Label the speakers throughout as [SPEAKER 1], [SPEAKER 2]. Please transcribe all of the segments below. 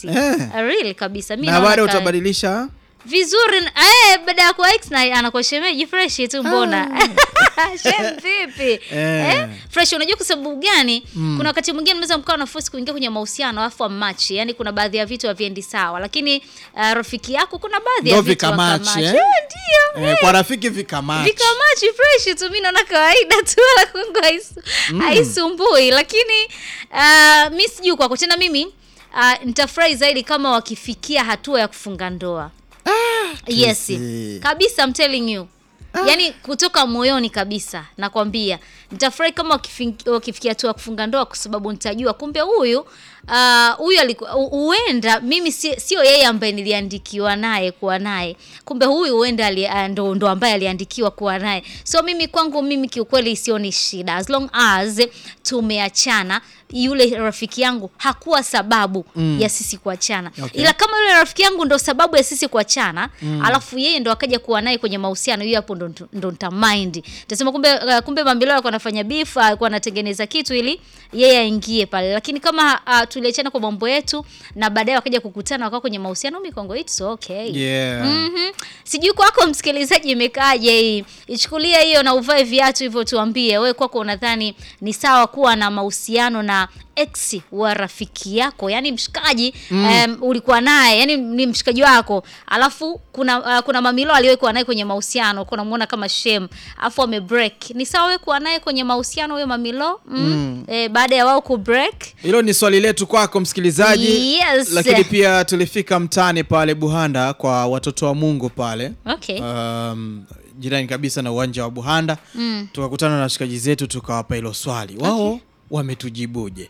[SPEAKER 1] yes
[SPEAKER 2] Eh.
[SPEAKER 1] really kabisa mi
[SPEAKER 2] na
[SPEAKER 1] naona
[SPEAKER 2] baada
[SPEAKER 1] ka-
[SPEAKER 2] utabadilisha
[SPEAKER 1] vizuri eh, baada ya kuwa ex na anakuwa shemeji fresh tu mbona shem vipi
[SPEAKER 2] Eh.
[SPEAKER 1] eh? fresh unajua kwa sababu gani kuna wakati mwingine mnaweza mkawa na force kuingia kwenye mahusiano alafu amachi yani kuna baadhi ya vitu haviendi sawa lakini uh, rafiki yako kuna baadhi ya
[SPEAKER 2] Ndo
[SPEAKER 1] vitu
[SPEAKER 2] vikamachi,
[SPEAKER 1] wakamachi.
[SPEAKER 2] eh?
[SPEAKER 1] Eh, ndio
[SPEAKER 2] eh, kwa rafiki vikamachi
[SPEAKER 1] vikamachi fresh tu mi naona kawaida tu wala kwangu haisu- haisumbui lakini uh, mi sijui kwako tena mimi uh, nitafurahi zaidi kama wakifikia hatua ya kufunga ndoa yes
[SPEAKER 2] Tracy.
[SPEAKER 1] kabisa I'm telling you yaani kutoka moyoni kabisa nakwambia nitafurahi kama wakifi- wakifikia hatua ya kufunga ndoa kwa sababu nitajua kumbe huyu ah, huyu alikuwa hu- huenda mimi si- sio yeye ambaye niliandikiwa naye kuwa naye kumbe huyu huenda ali- ah, ndo, ndo ambaye aliandikiwa kuwa naye so mimi kwangu mimi kiukweli sioni shida as long as tumeachana yule rafiki yangu hakuwa sababu ya sisi kuachana
[SPEAKER 2] Okay.
[SPEAKER 1] ila kama yule rafiki yangu ndo sababu ya sisi kuachana alafu yeye ndo akaja kuwa naye kwenye mahusiano hiyo hapo ndo, ndo nitamind tasema kumbe uh, kumbe mambilo alikuwa anafanya beef alikuwa anatengeneza kitu ili yeye aingie pale lakini kama uh, tuliachana kwa mambo yetu na baadaye wakaja kukutana wakawa kwenye mahusiano mikongo it's okay
[SPEAKER 2] yeah.
[SPEAKER 1] Mhm. sijui kwako msikilizaji imekaaje hii ichukulia hiyo na uvae viatu hivyo tuambie wewe kwako unadhani ni sawa kuwa na mahusiano na ex wa rafiki yako yani mshikaji mm. um, ulikuwa naye yani ni mshikaji wako alafu kuna uh, kuna mamilo aliyekuwa naye kwenye mahusiano kuna muona kama shem alafu ame break ni sawa wewe kuwa naye kwenye mahusiano huyo mamilo mm. mm. Eh, baada ya wao ku break
[SPEAKER 2] hilo ni swali letu kwako msikilizaji
[SPEAKER 1] Yes.
[SPEAKER 2] lakini pia tulifika mtaani pale buhanda kwa watoto wa mungu pale
[SPEAKER 1] okay
[SPEAKER 2] um, jirani kabisa na uwanja wa buhanda mm. tukakutana na washikaji zetu tukawapa hilo swali wao
[SPEAKER 1] Okay.
[SPEAKER 2] wametujibuje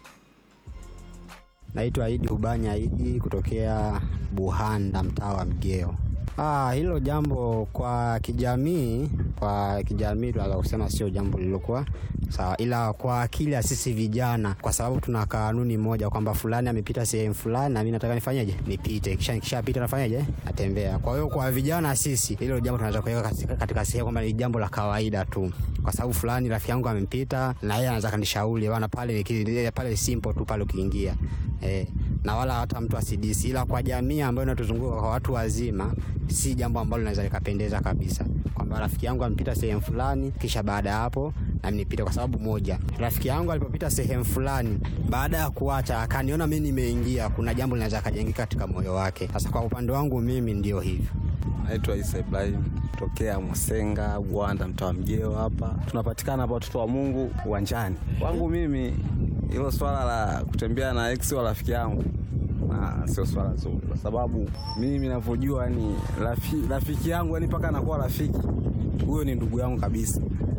[SPEAKER 3] Naitwa Idi Ubanya Idi kutokea Buhanda, mtaa wa Mgeo. Ah, hilo jambo kwa kijamii, kwa kijamii tunaweza kusema sio jambo lililokuwa sawa, ila kwa akili ya sisi vijana, kwa sababu tuna kanuni moja kwamba fulani amepita sehemu fulani na mimi nataka nifanyeje, nipite, kisha nikishapita nafanyeje, natembea. Kwa hiyo kwa vijana sisi, hilo jambo tunaweza kuweka katika, katika sehemu kwamba ni jambo la kawaida tu, kwa sababu fulani rafiki yangu amempita na yeye anaweza kanishauri bana, pale niki- pale simple tu pale ukiingia eh, na wala hata mtu asidisi, ila kwa jamii ambayo inatuzunguka kwa watu wazima, si jambo ambalo linaweza likapendeza kabisa, kwamba rafiki yangu amepita sehemu fulani, kisha baada ya hapo nami nipite. Kwa sababu moja, rafiki yangu alipopita sehemu fulani, baada ya kuacha akaniona mimi nimeingia, kuna jambo linaweza kajengeka katika moyo wake. Sasa kwa upande wangu mimi ndio hivyo.
[SPEAKER 4] Naitwa Isa Ibrahim tokea Musenga, Bwanda, mtaa wa Mjeo. Hapa tunapatikana hapa watoto wa Mungu uwanjani. Kwangu mimi hilo swala la kutembea na ex wa rafiki yangu na sio swala zuri, kwa sababu mimi ninavyojua ni rafi, rafiki yangu yani mpaka anakuwa rafiki, huyo ni ndugu yangu kabisa.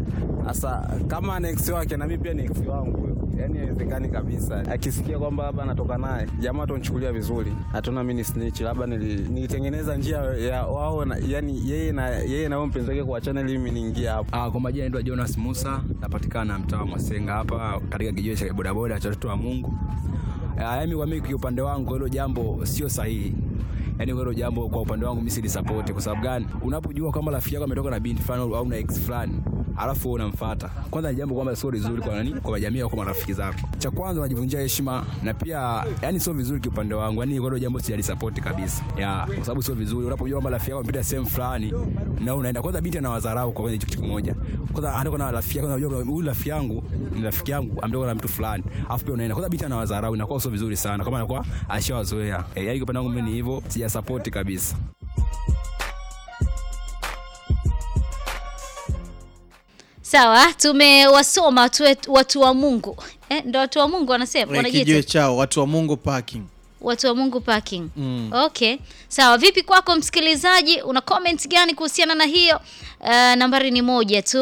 [SPEAKER 4] Sasa kama ni ex wake na mimi pia ni ex wangu huyo, yani haiwezekani kabisa. Akisikia kwamba labda anatoka naye, jamaa tonchukulia vizuri, hatuna mimi ni snitch, labda nili- nilitengeneza njia ya wao na, yani yeye na yeye na wao mpenzi wake kuachana ili mimi niingie hapo.
[SPEAKER 5] Ah, kwa majina naitwa Jonas Musa, napatikana mtaa wa Mwasenga hapa katika kijiwe cha bodaboda cha watoto wa Mungu. Ah, yaani kwa mimi kwa upande wangu hilo jambo sio sahihi. Yaani hilo jambo kwa upande wangu mimi si support kwa sababu gani? Unapojua kama rafiki yako ametoka na binti fulani au na ex fulani alafu wewe unamfuata. Kwanza ni jambo kwamba sio vizuri kwa nani? Kwa jamii au kwa marafiki zako. Cha kwanza unajivunjia heshima na pia yani sio vizuri kwa upande wangu. Yaani hilo jambo si support kabisa. Ya, kwa sababu sio vizuri unapojua kwamba rafiki yako amepita sehemu fulani na unaenda kwanza binti anawadharau kwa kwenye kitu kimoja. Kwanza anatoka na rafiki yako unajua huyu rafiki yangu ni rafiki yangu ametoka na mtu fulani. Alafu pia unaenda kwanza binti anawadharau inakuwa sio vizuri sana kama anakuwa ashawazoea. Eh, yaani kwa upande wangu mimi ni hivyo, sija support kabisa.
[SPEAKER 1] sawa tumewasoma watu, wetu- watu wa mungu eh, ndo watu wa mungu wanasema
[SPEAKER 2] Kwenye
[SPEAKER 1] wanajiita
[SPEAKER 2] kijiwe chao watu wa mungu parking
[SPEAKER 1] watu wa mungu parking
[SPEAKER 2] Mm.
[SPEAKER 1] okay sawa vipi kwako msikilizaji una comment gani kuhusiana na hiyo uh, nambari ni moja tu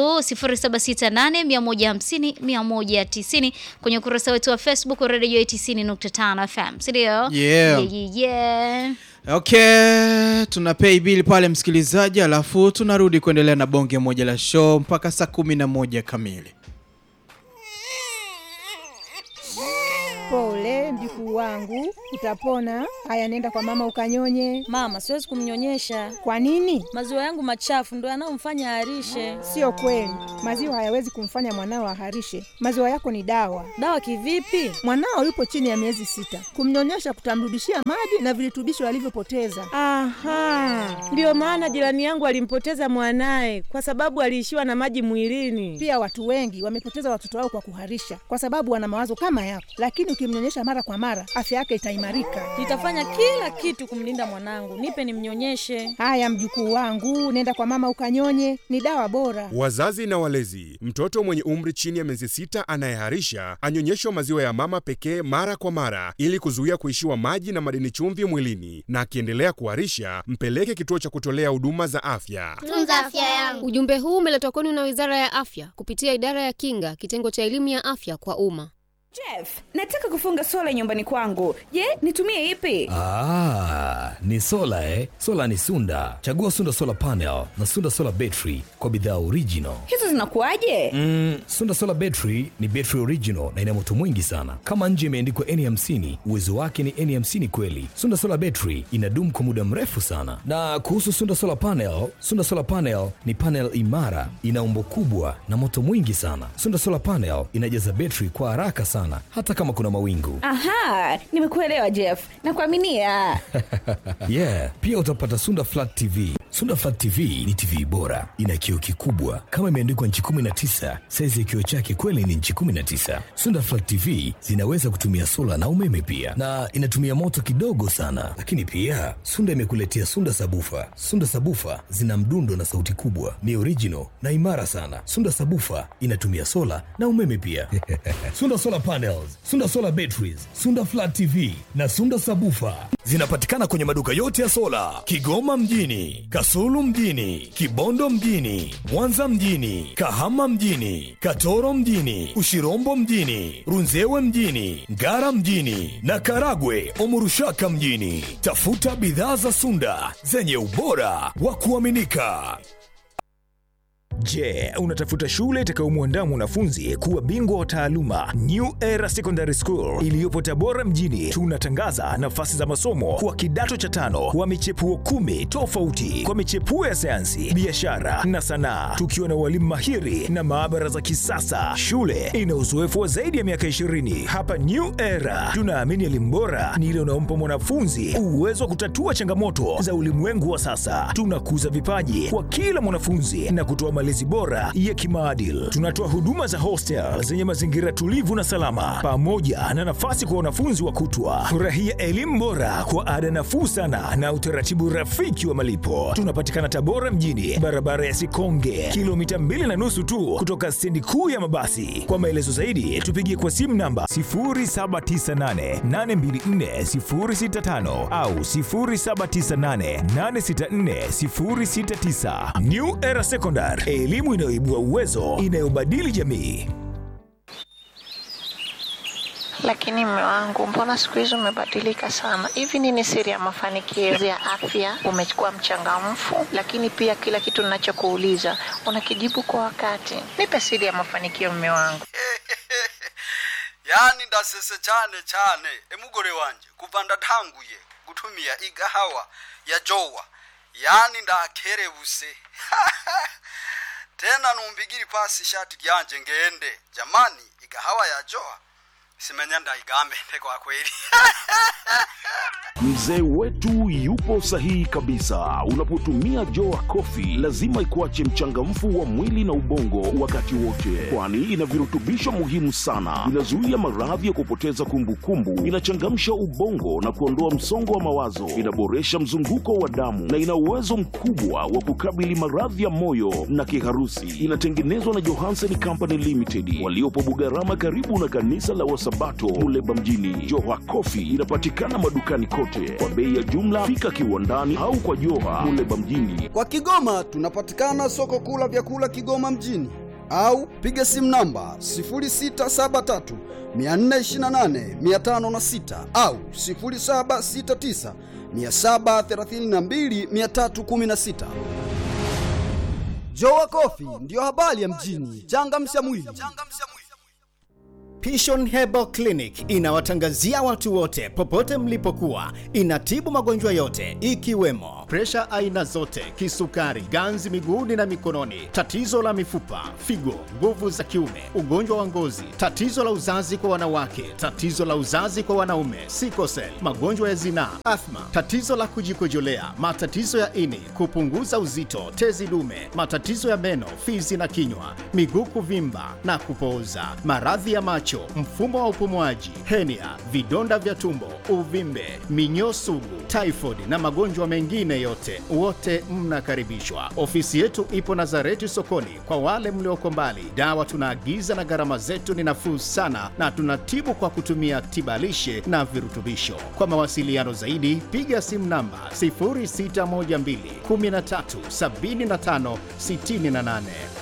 [SPEAKER 1] 0768150190 kwenye ukurasa wetu wa facebook radio 90.5 fm sindio
[SPEAKER 2] Yeah.
[SPEAKER 1] yeah, yeah, yeah.
[SPEAKER 2] okay tuna pay bill pale msikilizaji alafu tunarudi kuendelea na bonge moja la show mpaka saa kumi na moja kamili
[SPEAKER 6] Pole Pole mjukuu wangu, utapona. Haya, nenda kwa mama ukanyonye.
[SPEAKER 7] Mama, siwezi kumnyonyesha.
[SPEAKER 6] Kwa nini?
[SPEAKER 7] Maziwa yangu machafu ndo yanayomfanya aharishe.
[SPEAKER 6] Sio kweli, maziwa hayawezi kumfanya mwanao aharishe. Maziwa yako ni dawa.
[SPEAKER 7] Dawa kivipi?
[SPEAKER 6] Mwanao yupo chini ya miezi sita, kumnyonyesha kutamrudishia maji na virutubisho alivyopoteza.
[SPEAKER 8] Aha, ndiyo maana jirani yangu alimpoteza mwanaye kwa sababu aliishiwa na maji mwilini.
[SPEAKER 6] Pia watu wengi wamepoteza watoto wao kwa kuharisha, kwa sababu wana mawazo kama yako, lakini ukimnyonyesha mara kwa mara, afya yake itaimarika.
[SPEAKER 7] Nitafanya kila kitu kumlinda mwanangu. Nipe nimnyonyeshe.
[SPEAKER 6] Haya mjukuu wangu, nenda kwa mama ukanyonye, ni dawa bora.
[SPEAKER 9] Wazazi na walezi, mtoto mwenye umri chini ya miezi sita anayeharisha anyonyeshwa maziwa ya mama pekee mara kwa mara ili kuzuia kuishiwa maji na madini chumvi mwilini, na akiendelea kuharisha mpeleke kituo cha kutolea huduma za afya.
[SPEAKER 10] Tunza afya yangu.
[SPEAKER 11] Ujumbe huu umeletwa kwenu na Wizara ya Afya kupitia Idara ya Kinga, kitengo cha elimu ya afya kwa umma.
[SPEAKER 12] Jeff, nataka kufunga sola nyumbani kwangu. Je, nitumie ipi?
[SPEAKER 13] Ah, ni sola eh? Sola ni Sunda. Chagua Sunda Solar Panel na Sunda Solar Battery kwa bidhaa original.
[SPEAKER 12] Hizo zinakuwaje?
[SPEAKER 13] Mm, Sunda Solar Battery ni battery original na ina moto mwingi sana. Kama nje imeandikwa N50, uwezo wake ni N50 kweli. Sunda Solar Battery inadumu kwa muda mrefu sana. Na kuhusu Sunda Solar Panel, Sunda Solar Panel ni panel imara, ina umbo kubwa na moto mwingi sana. Sunda Solar Panel inajaza battery kwa haraka sana hata kama kuna mawingu.
[SPEAKER 12] Aha, nimekuelewa Jeff. Nakuaminia.
[SPEAKER 13] yeah, pia utapata Sunda Flat TV. Sunda Flat TV ni TV bora, ina kioo kikubwa kama imeandikwa nchi 19. Saizi ya kioo chake kweli ni nchi 19. Sunda Flat TV zinaweza kutumia sola na umeme pia, na inatumia moto kidogo sana. Lakini pia Sunda imekuletea Sunda Sabufa. Sunda Sabufa zina mdundo na sauti kubwa, ni original na imara sana. Sunda Sabufa inatumia sola na umeme pia. Sunda Solar Panels, Sunda Solar Batteries, Sunda Flat TV na Sunda Sabufa zinapatikana kwenye maduka yote ya sola Kigoma mjini, Kasulu mjini, Kibondo mjini, Mwanza mjini, Kahama mjini, Katoro mjini, Ushirombo mjini, Runzewe mjini, Ngara mjini na Karagwe Omurushaka mjini. Tafuta bidhaa za Sunda zenye ubora wa kuaminika.
[SPEAKER 14] Je, unatafuta shule itakayomwandaa mwanafunzi kuwa bingwa wa taaluma? New Era Secondary School iliyopo Tabora mjini, tunatangaza nafasi za masomo kwa kidato cha tano wa michepuo kumi tofauti kwa michepuo ya sayansi, biashara na sanaa, tukiwa na walimu mahiri na maabara za kisasa. Shule ina uzoefu wa zaidi ya miaka 20. Hapa New Era tunaamini elimu bora ni ile unaompa mwanafunzi uwezo wa kutatua changamoto za ulimwengu wa sasa. Tunakuza vipaji kwa kila mwanafunzi na kutoa malezi bora ya kimaadili. Tunatoa huduma za hostel zenye mazingira tulivu na salama, pamoja na nafasi kwa wanafunzi wa kutwa. Furahia elimu bora kwa ada nafuu sana na utaratibu rafiki wa malipo. Tunapatikana Tabora mjini, barabara ya Sikonge, kilomita mbili na nusu tu kutoka stendi kuu ya mabasi. Kwa maelezo zaidi, tupigie kwa simu namba 0798824065 au 0798864069. New Era Secondary, elimu inayoibua uwezo, inayobadili jamii.
[SPEAKER 15] Lakini mme wangu, mbona siku hizi umebadilika sana? Hivi nini siri ya mafanikio ya afya? Umekuwa mchangamfu, lakini pia kila kitu ninachokuuliza unakijibu kwa wakati. Nipe siri ya mafanikio, mme wangu.
[SPEAKER 16] yani ndasese cyane cyane emugore wanje kuva ndatanguye gutumia igahawa ya jowa yani ndakerebuse tena numbigiri pasi ishati ryanje ngende jamani igahawa ya jowa simenya ndaigambe kwa kweli
[SPEAKER 17] Mzee wetu yupo sahihi kabisa. Unapotumia Joa Coffee lazima ikuache mchangamfu wa mwili na ubongo wakati wote, kwani ina virutubisho muhimu sana. Inazuia maradhi ya kupoteza kumbukumbu, inachangamsha ubongo na kuondoa msongo wa mawazo, inaboresha mzunguko wa damu na ina uwezo mkubwa wa kukabili maradhi ya moyo na kiharusi. Inatengenezwa na Johansen Company Limited waliopo Bugarama, karibu na kanisa la Wasabato Muleba mjini. Joa Coffee inapatikana madukani kote kwa bei ya jumla. Fika kiwandani au kwa Joha Muleba mjini.
[SPEAKER 16] kwa kigoma tunapatikana soko kuu la vyakula kigoma mjini au piga simu namba 0673 428 506 au 0769 732 316 Jowa Kofi ndiyo habari ya mjini. Changamsha mwili.
[SPEAKER 10] Pishon Herbal Clinic inawatangazia watu wote popote mlipokuwa. Inatibu magonjwa yote ikiwemo presha aina zote, kisukari, ganzi miguuni na mikononi, tatizo la mifupa, figo, nguvu za kiume, ugonjwa wa ngozi, tatizo la uzazi kwa wanawake, tatizo la uzazi kwa wanaume, sikosel, magonjwa ya zinaa, athma, tatizo la kujikojolea, matatizo ya ini, kupunguza uzito, tezi dume, matatizo ya meno, fizi na kinywa, miguu kuvimba na kupooza, maradhi ya macho, mfumo wa upumuaji, henia, vidonda vya tumbo, uvimbe, minyoo sugu, typhoid na magonjwa mengine yote, wote mnakaribishwa. Ofisi yetu ipo Nazareti sokoni. Kwa wale mlioko mbali, dawa tunaagiza na gharama zetu ni nafuu sana, na tunatibu kwa kutumia tibalishe na virutubisho. Kwa mawasiliano zaidi, piga simu namba 0612 13 75 68.